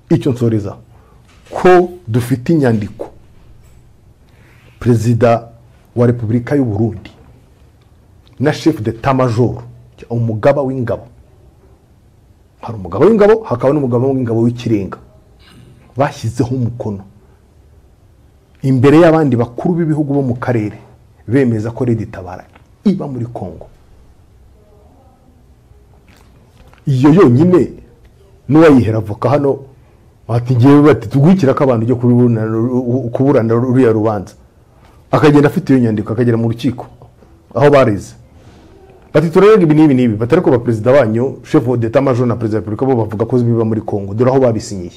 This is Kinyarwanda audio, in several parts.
icyo nsoreza ko dufite inyandiko perezida wa repubulika y'u Burundi na shefu de majoro umugaba w'ingabo hari umugabo w'ingabo hakaba n'umugabo w'ingabo w'ikirenga bashyizeho umukono imbere y'abandi bakuru b'ibihugu bo mu karere bemeza ko leta itabara iba muri congo iyo yonyine n'uwayihera avoka hano ngewe bati tugukira ko abantu ujya kuburana ruriya rubanza akagenda afite iyo nyandiko akagera mu rukiko aho bareze bati turareba ibi n'ibi n'ibi batari ko perezida wanyu shefu d'etat major na perezida wa repubulika bo bavuga ko biba muri congo dore aho babisinyiye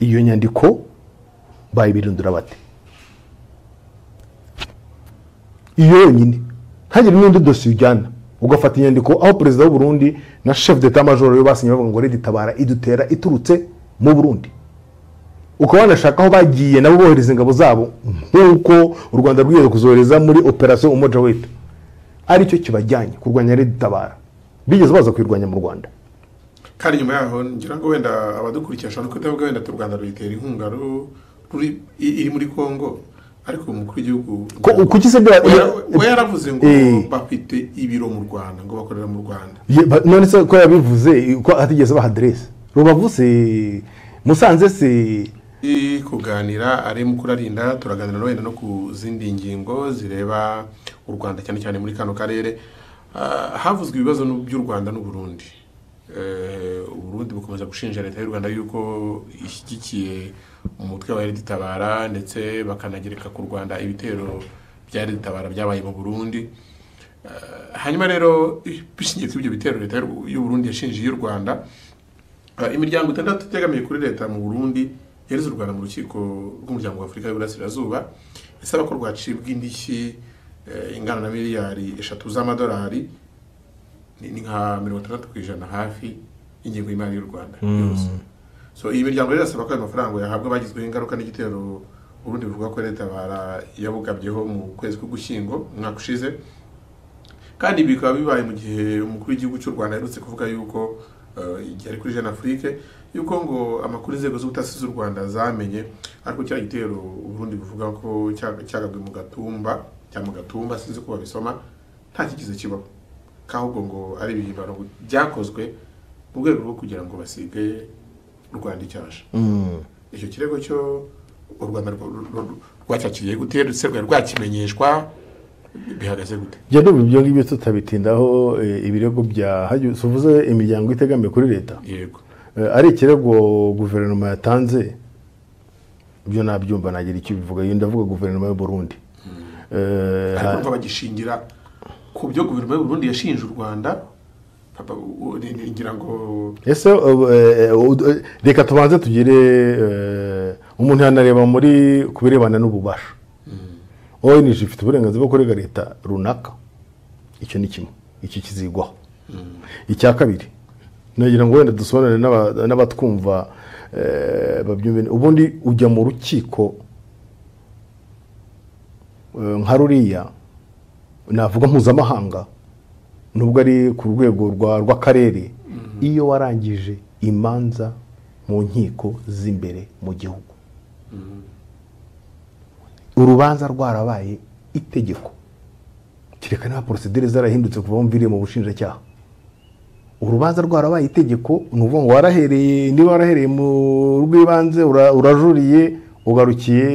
iyo nyandiko bayibirindura bate iyo yonyine ntagire n'undi dosiye ujyana ugafata inyandiko aho perezida w'u Burundi na shefu d'etat major yo basinye bavuga ngo riditabara idutera iturutse mu burundi ukaba wanashaka aho bagiye nabo bohereza ingabo zabo nk'uko u rwanda rwiyemeje kuzohereza muri operasiyo umoja wetu aricyo kibajyanye kurwanya ritabara bigeze baza kuyirwanya mu rwanda kandi nyuma yaho ngira ngo wenda abadukurikira ashobora no kutavuga wenda u rwanda ruyitera inkunga iri muri congo ariko umukuru w'igihugu kuki se we yaravuze ngo bafite ibiro mu rwanda ngo bakorera mu rwanda none se ko yabivuze ko atigeze baha aderesi rubavu se musanze se kuganira ari mukuru arinda turaganira no wenda no ku zindi ngingo zireba u rwanda cyane cyane muri kano karere havuzwe ibibazo by'u rwanda n'uburundi uburundi bukomeza gushinja leta y'u rwanda yuko ishyigikiye umutwe wa ritabara ndetse bakanagereka ku rwanda ibitero bya ritabara byabaye mu burundi hanyuma rero bishingiye kuri ibyo bitero leta y'uburundi yashinjiye y'u rwanda imiryango itandatu itegamiye kuri leta mu burundi yareze u rwanda mu rukiko rw'umuryango wa afurika y'uburasirazuba isaba ko rwacibwa indishyi ingana na miliyari eshatu z'amadolari ni nka mirongo itandatu ku ijana hafi y'ingengo y'imari y'u rwanda yose so iyi miryango rero irasaba ko ayo mafaranga yahabwa abagizweho ingaruka n'igitero ubundi bivuga ko leta yabugabyeho mu kwezi k'ugushyingo umwaka ushize kandi ibi bikaba bibaye mu gihe umukuru w'igihugu cy'u rwanda aherutse kuvuga yuko igihe ari kuri jeune afrique yuko ngo amakuru inzego z'ubutasi z'u rwanda zamenye ariko cya gitero uburundi buvuga ko cyagabwe mu gatumba cyangwa mu gatumba sinzi ko babisoma nta kigize kibaho k'ahubwo ngo ari ibihimbano byakozwe mu rwego rwo kugira ngo basige u rwanda icyasha icyo kirego cyo u rwanda rwacyakiriye gute ndetse rwari rwakimenyeshwa bihagaze gute jya dubu ibyo ngibyo tutabitindaho ibirego bya hajyu tuvuze imiryango itegamiye kuri leta yego ari ikirego guverinoma yatanze ibyo nabyumva nagira icyo bivuga iyo ndavuga guverinoma y'u Burundi ariko bagishingira ku byo guverinoma y'u Burundi yashinje u Rwanda ngira ngo ese reka tubanze tugire umuntu yanareba muri ku birebana n'ububasha onije ifite uburenganzira bwo kurega leta runaka icyo ni kimwe iki kizigwaho icya kabiri nagira ngo wenda dusobanure n'abatwumva ubundi ujya mu rukiko nka ruriya navuga mpuzamahanga nubwo ari ku rwego rw'akarere iyo warangije imanza mu nkiko z'imbere mu gihugu urubanza rwarabaye itegeko kereka niba porosidire zarahindutse kuva mviriye mu bushinjacyaha urubanza rwarabaye itegeko ni ukuvuga ngo warahereye niba warahereye mu rw'ibanze urajuriye ugarukiye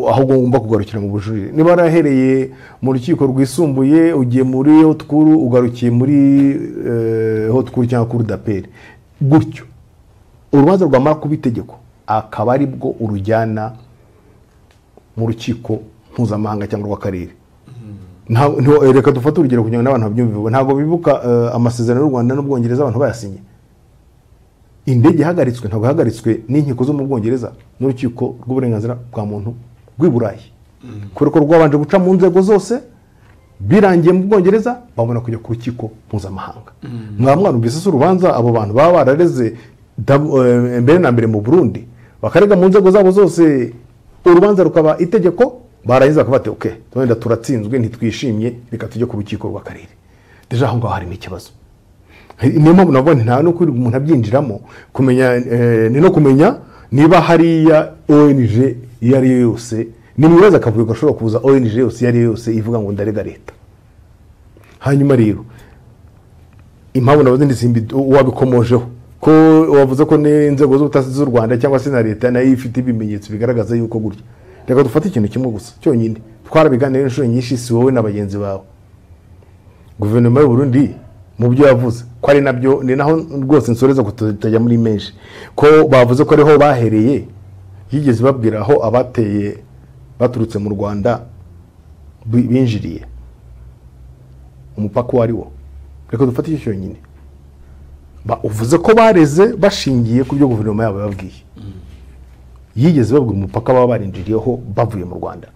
aho ugomba kugarukira mu bujurire niba warahereye mu rukiko rwisumbuye ugiye muri hotkuru ugarukiye muri hotkuru cyangwa kuri daperi gutyo urubanza rwamara kuba itegeko akaba aribwo urujyana mu rukiko mpuzamahanga cyangwa urw'akarere reka dufate urugero kugira ngo n'abantu babyumve ntabwo bibuka amasezerano y'u rwanda n'ubwongereza abantu bayasinye indege ihagaritswe ntabwo ihagaritswe n'inkiko zo mu bwongereza n'urukiko rw'uburenganzira bwa muntu rw'i burayi kubera ko rwabanje guca mu nzego zose birangiye mu bwongereza babona kujya ku rukiko mpuzamahanga mwaba mwarumvise se urubanza abo bantu baba barareze mbere na mbere mu burundi bakarega mu nzego zabo zose urubanza rukaba itegeko barangiza bakabati oke wenda turatsinzwe ntitwishimye reka tujye ku rukiko rw'akarere deje aho ngaho harimo ikibazo niyo mpamvu navuga nti nta no kuri umuntu abyinjiramo kumenya eh, ni no kumenya niba hariya ong iyo ari yo yose nimwibaza akavuyo gashobora kuza ong yose iyo ari yo yose ivuga ngo ndarega leta hanyuma rero impamvu navuze ndizimbi wabikomojeho ko wavuze ko n'inzego z'ubutasi z'u rwanda cyangwa se na leta nayo ifite ibimenyetso bigaragaza yuko gutya reka dufate ikintu kimwe gusa cyonyine twarabiganiye inshuro nyinshi si wowe na bagenzi bawe guverinoma y'u Burundi mu byo yavuze ko ari nabyo ni naho rwose nsoreza kutajya muri menshi ko bavuze ko ariho bahereye yigeze babwira aho abateye baturutse mu rwanda bi- binjiriye umupaka uwo ari wo reka dufate icyo cyonyine Ba- uvuze ko bareze bashingiye ku byo guverinoma yabo yababwiye yigeze babwira umupaka baba barinjiriyeho bavuye mu rwanda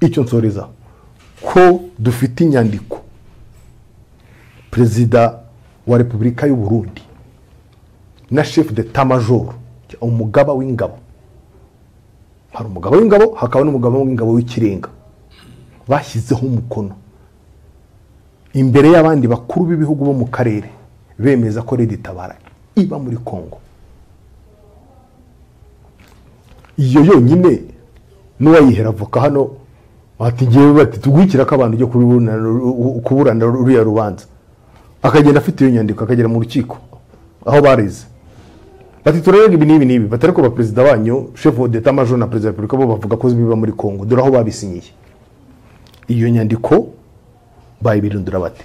icyo nsoreza ko dufite inyandiko perezida wa repubulika y'u Burundi na chef d'etat major umugaba w'ingabo hari umugaba w'ingabo hakaba n'umugaba w'ingabo w'ikirenga bashyizeho umukono imbere y'abandi bakuru b'ibihugu bo mu karere bemeza ko redi tabara iba muri congo iyo yonyine n'uwayihera avoka hano ati ngewe bati tugwikira ko abantu ujya kuburana kuburana ruriya rubanza akagenda afite iyo nyandiko akagera mu rukiko aho bareze bati turarega ibi n'ibi n'ibi batari kuba perezida banyu chef d'etat major na perezida wa repubulika bo bavuga ko biba muri congo dore aho babisinyiye iyo nyandiko bayibirindura bate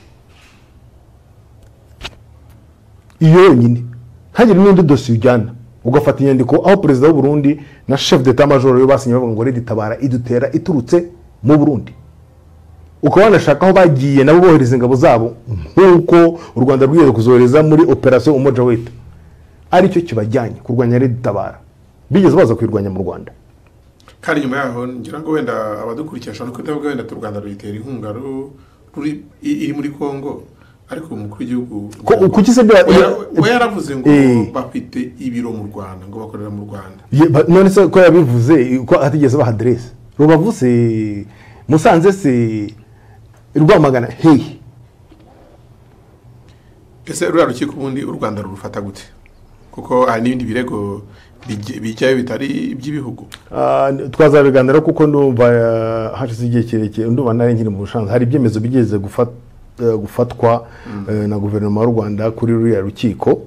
iyo yonyine ntagire n'undi dosiye ujyana ugafata inyandiko aho perezida w'u Burundi na chef d'etat major yo basinye bavuga ngo redi tabara idutera iturutse mu Burundi ukaba wanashaka aho bagiye nabo bohereza ingabo zabo nk'uko u Rwanda rwiyemeje kuzohereza muri operasiyo umoja weta aricyo kibajyanye kurwanya redi tabara bigeze baza kuyirwanya mu Rwanda kandi nyuma yaho ngira ngo wenda abadukurikira ashobora no kutavuga wenda u Rwanda ruyitera inkunga ru- ruri- i- iri muri Congo ariko umukuru w'igihugu ko kuki se bya- Oya- oya yaravuze ngo Eh. bafite ibiro mu Rwanda ngo bakorera mu Rwanda Ye- ba- none se ko yabivuze ko atigeze baha aderese rubavu se musanze se rwamagana hehe ese ruriya rukiko ubundi u Rwanda rurufata gute kuko hari n'ibindi birego bijya- bijyayo bitari iby'ibihugu Ah, n- twazabiganira kuko ndumva ah, hashize igihe kirekire ndumva nari nkiri mu bushanza hari ibyemezo bigeze gufa- eh, gufatwa eh, na guverinoma y'u rwanda kuri ruriya rukiko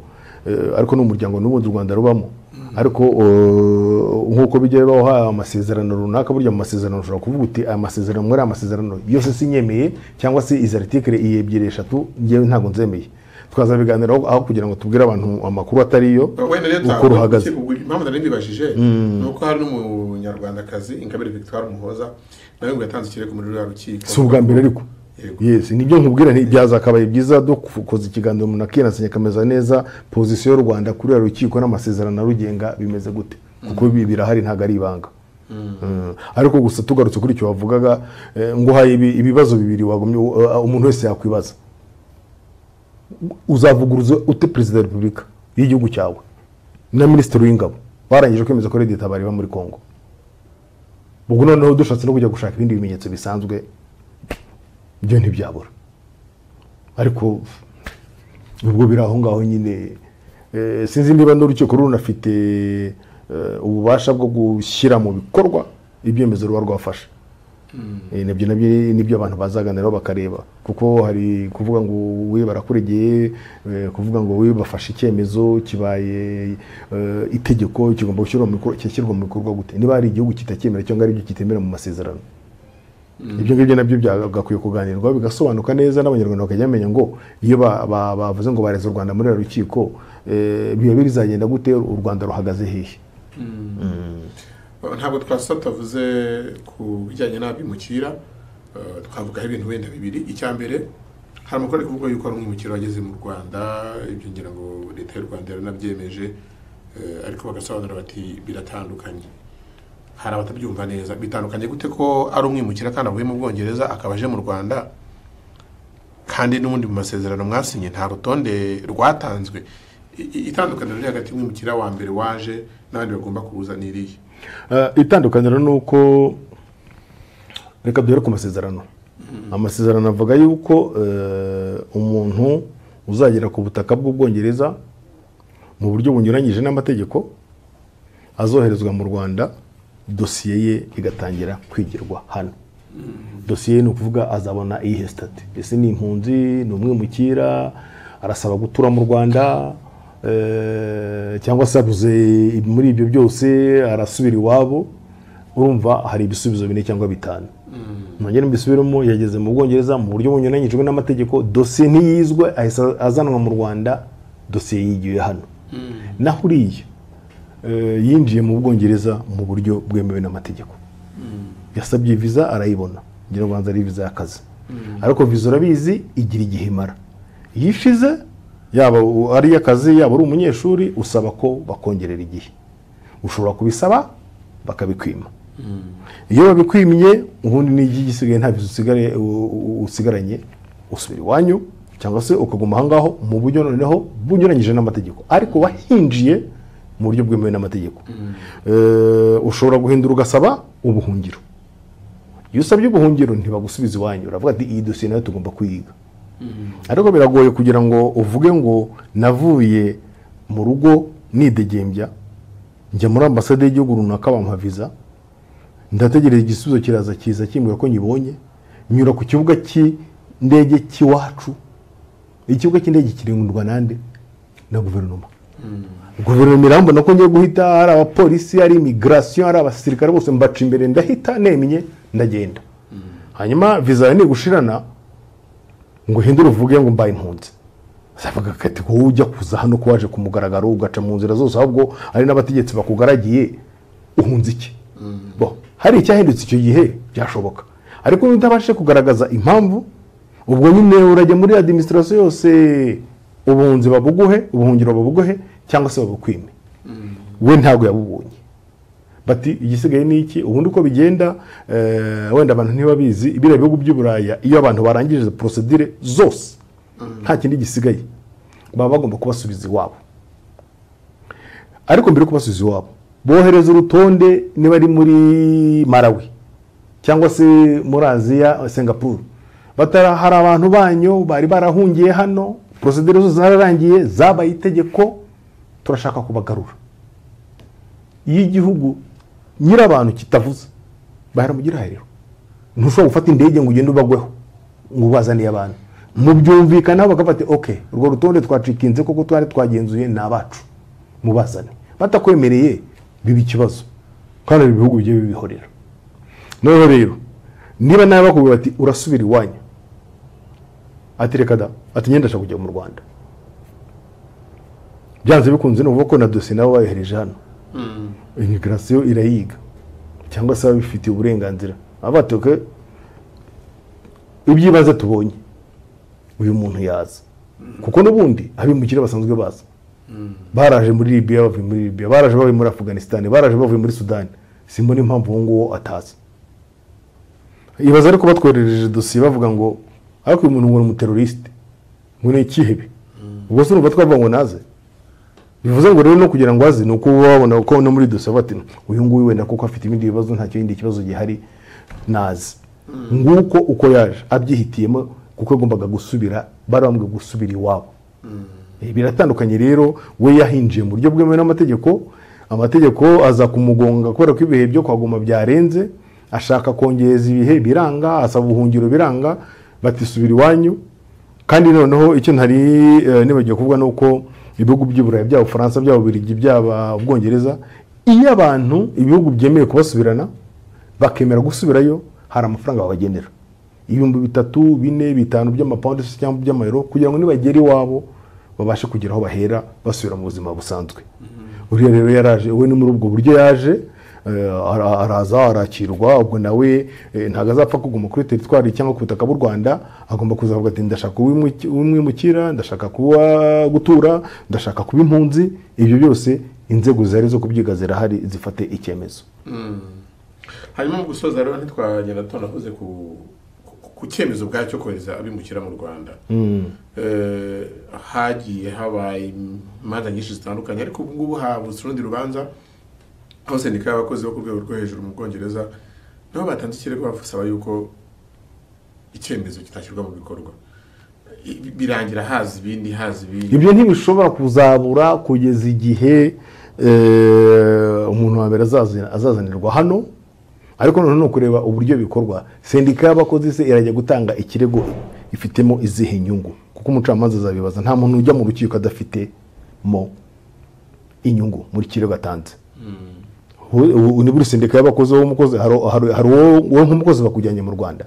eh, ariko ni umuryango n'ubundi u rwanda rubamo ariko eh, nk'uko bijya bibaho hari amasezerano runaka burya mu masezerano ushobora kuvuga uti aya masezerano muri aya masezerano yose sinyemeye cyangwa se izi aritikire iyi ebyiri eshatu ngewe ntago nzemeye twazabiganiraho aho kugira ngo tubwire abantu amakuru atariyo wenda rero uko ruhagaze impamvu nari mbibajije ni uko hari n'umunyarwandakazi ingabire victoire umuhoza nawe ngo yatanze ikirego muri ruriya rukiko si ubwa mbere ariko Yego. yes nibyo nkubwira nti byazakabaye byiza dukoze ikiganiro umuntu akinasenya akameza neza pozisiyo y'u rwanda kuri uru rukiko n'amasezerano arugenga bimeze gute kuko ibi birahari ntabwo ari ibanga Mm. ariko gusa tugarutse kuri icyo wavugaga eh, ngo uhaye ibi- ibibazo bibiri wagumye uh, umuntu wese yakwibaza uzavuguruza ute perezida wa repubulika y'igihugu cyawe na minisitiri w'ingabo barangije kwemeza ko redi tabari iba muri congo ubwo noneho dushatse no kujya gushaka ibindi bimenyetso bisanzwe byo ntibyabura ariko ubwo biri aho ngaho nyine eh, sinzi niba n'urukiko runafite eh, ububasha bwo gushyira mu bikorwa ibyemezo ruba rwafashe Eh, nabyo nabyo nibyo abantu bazaganiraho bakareba kuko hari kuvuga ngo we barakuregeye eh, kuvuga ngo we bafashe icyemezo kibaye eh, itegeko kigomba gushyirwa mu bikorwa cyashyirwa mu bikorwa gute niba hari igihugu kitacyemera cyangwa ari ibyo kitemera mu masezerano ibyo ngibyo nabyo byagakwiye kuganirwa bigasobanuka neza n'abanyarwanda bakajya bamenya ngo iyo ba- ba- bavuze ngo bareze u rwanda muri uru rukiko eh, biba bizagenda gute u rwanda ruhagaze hehe ntabwo twasa tutavuze ku bijyanye n'abimukira eh, twavugaho ibintu wenda bibiri icya mbere hari amakuru ari kuvuga yuko hari umwimukira wageze mu rwanda ibyo ngira ngo leta y'u rwanda yaranabyemeje eh, ariko bagasobanura bati biratandukanye hari abatabyumva neza bitandukanye gute ko ari umwimukira kandi avuye mu bwongereza akaba aje mu rwanda kandi n'ubundi mu masezerano mwasinye nta rutonde rwatanzwe I- i- itandukaniro riri hagati y'umwimukira wa mbere waje n'abandi bagomba kuza ni irihe Eh, itandukaniro ni uko reka duhere ku masezerano amasezerano avuga yuko eh, umuntu uzagera ku butaka bw'ubwongereza mu buryo bunyuranyije n'amategeko azoherezwa mu rwanda dosiye ye igatangira kwigirwa hano dosiye ye ni ukuvuga azabona iyihe sitati ese ni impunzi ni umwimukira arasaba gutura mu rwanda eh, cyangwa se abuze muri ibyo byose arasubira iwabo urumva hari ibisubizo bine cyangwa bitanu mwongere mbisubiremo yageze mu bwongereza mu buryo bunyuranyijwe n'amategeko dosiye ntiyizwe ahise azanwa mu rwanda dosiye yigiwe hano naho uriya eh, yinjiye mu bwongereza mu buryo bwemewe n'amategeko yasabye viza arayibona ngira ngo banza ari viza y'akazi ariko viza urabizi igira igihe imara iyo ishize yaba u- ari iy'akazi yaba uri umunyeshuri usaba ko bakongerera igihe ushobora kubisaba bakabikwima iyo babikwimye ubundi n'igi gisigaye nta viza usigaye u- u- usigaranye usubira iwanyu cyangwa se ukaguma aha ngaho mu buryo noneho bunyuranyije n'amategeko ariko wahinjiye mu buryo bwemewe n'amategeko Eh, ushobora guhindura ugasaba ubuhungiro iyo usabye ubuhungiro ntibagusubiza iwanyu uravuga ati iyi dosiye nayo tugomba kuyiga ariko biragoye kugira ngo uvuge ngo navuye mu rugo nidegembya njya muri ambasade y'igihugu runaka bampa viza ndategereje igisubizo kiraza kiza kimbwira ko nyibonye nyura ku kibuga cy'indege cy'iwacu ikibuga cy'indege kirindwa nande na guverinoma guverinoma irambona ko ngiye guhita hari abapolisi hari imigirasiyo hari abasirikare bose mbaca imbere ndahita nemye ndagenda hanyuma viza yawe nigushirana ngo uhindure uvuge ngo mbaye impunzi zavuga kati wowe ujya kuza hano ko waje ku mugaragaro ugaca mu nzira zose ahubwo hari n'abategetsi bakugaragiye uhunze iki Bo, hari icyahindutse icyo gihe byashoboka ariko niba utabashije kugaragaza impamvu ubwo nyine urajya muri adiminisitirasiyo yose ubuhunzi babuguhe ubuhungiro babuguhe cyangwa se babukwime we ntabwo yabubonye bati igisigaye ni iki ubundi uko bigenda eh, wenda abantu ntibabizi biriya bihugu by'uburaya iyo abantu barangije porosedire zose nta kindi gisigaye baba bagomba kubasubiza iwabo ariko mbere yo kubasubiza iwabo bohereza urutonde niba ari muri marawi cyangwa se muri aziya singapuru batara hari abantu banyu bari barahungiye hano porosedire zose zararangiye zabaye itegeko turashaka kubagarura iyo igihugu nyirabantu kitavuze bahera mu gihahiriro ntushobora gufata indege ngo ugende ubagweho ngo ubazaniye abantu mubyumvikanaho bakafata oke urwo rutonde twacikinze kuko twari twagenzuye ni abacu mubazane batakwemereye biba ikibazo kandi hari ibihugu bigiye bibihorera noneho rero niba nawe bakubwira bati urasubira iwanyu ati reka da ati ngenda ndashaka kujya mu rwanda byanze bikunze ni ukuvuga ko na dosiye nabo bayohereje hano imigirasiyo irayiga cyangwa se babifitiye uburenganzira abatoke ibyibanze tubonye uyu muntu yaza kuko n'ubundi abimukira basanzwe baza baraje muri libiya bavuye muri libiya baraje bavuye muri afuganisitani baraje bavuye muri sudani simbona impamvu uwo nguwo ataza ibaza ariko batwoherereje dosiye bavuga ngo ariko uyu muntu ngo ni umuterorisite ngo ni ikihebe ubwo se urumva twavuga ngo naze bivuze ngo rero no kugira ngo aze ni uko uba wabona ko no muri dosiye bati uyu nguyu wenda kuko afite ibindi bibazo nta kindi kibazo gihari nazi nguko uko yaje abyihitiyemo kuko yagombaga gusubira bari bamubwiye gusubira iwabo Eh, biratandukanye rero we yahinjiye mu buryo bwemewe n'amategeko amategeko aza kumugonga kubera ko ibihe byo kwaguma byarenze ashaka kongereza ibihe biranga asaba ubuhungiro biranga batisubira iwanyu kandi noneho icyo ntari eh, nibagiwe kuvuga ni uko ibihugu by'uburayi byaba ubufaransa byaba ubirigi byaba ubwongereza iyo abantu ibihugu byemeye kubasubirana bakemera gusubirayo hari amafaranga babagenera ibihumbi bitatu bine bitanu by'amapawundi se cyangwa by'amayero kugira ngo nibagera iwabo babashe kugira aho bahera basubira mu buzima busanzwe uriya rero yaraje we ni muri ubwo buryo yaje eh, ara- araza arakirwa ubwo nawe eh, ntabwo azapfa kuguma kuri teritwari cyangwa ku butaka bw'u rwanda agomba kuzavuga ati ndashaka uwimuki- uwimwimukira ndashaka kuba gutura ndashaka kuba impunzi ibyo byose inzego zihari zo kubyiga zirahari zifate icyemezo hanyuma mu gusoza rero ntitwagenda tunavuze ku ku- ku cyemezo ubwacyo kohereza abimukira mu rwanda Eh, hagiye habaye imanza nyinshi zitandukanye ariko ubu ngubu habutse urundi rubanza aho sendika y'abakozi bo ku rwego rwo hejuru mu bwongereza nabo batanze ikirego basaba yuko icyemezo kitashyirwa mu bikorwa birangira haza ibindi haza ibindi ibyo ntibishobora kuzabura kugeza igihe eh, umuntu wa mbere azazi- azazanirwa hano ariko noneho ni ukureba uburyo bikorwa sendika y'abakozi se irajya gutanga ikirego ifitemo izihe nyungu kuko umucamanza azabibaza nta muntu ujya mu rukiko adafitemo inyungu muri kirego atanze Ubu- ubu ni buri sendika y'abakozi wowe umukozi hari hari- hari uwo- wowe nk'umukozi bakujyanye mu rwanda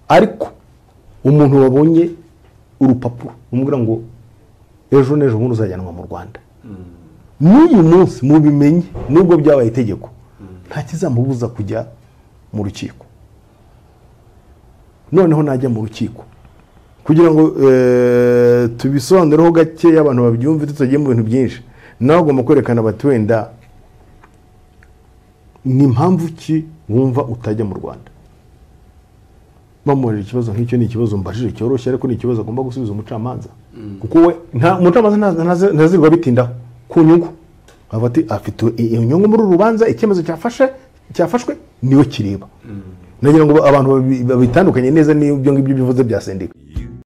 ariko umuntu wabonye urupapuro umubwira ngo ejo n'ejo bundi uzajyanwa mu rwanda n'uyu munsi mubimenye nubwo byabaye itegeko nta kizamubuza kujya mu rukiko noneho najya mu rukiko kugira ngo eh, tubisobanureho gakeya abantu babyumve tutagiye mu bintu byinshi nawe ugomba kwerekana bati wenda ni mpamvu ki wumva utajya mu rwanda bamubajije ikibazo nk'icyo ni ikibazo mbajije cyoroshye ariko ni ikibazo agomba gusubiza umucamanza kuko we nta- umucamanza ntazi- ntazi- ntazirirwa bitindaho ku nyungu avuga ati afite i- iyo nyungu muri uru rubanza icyemezo cyafashe cyafashwe niyo kireba nagira ngo abantu babi- babitandukanye neza n'ibyo ngibyo bivuze bya sendika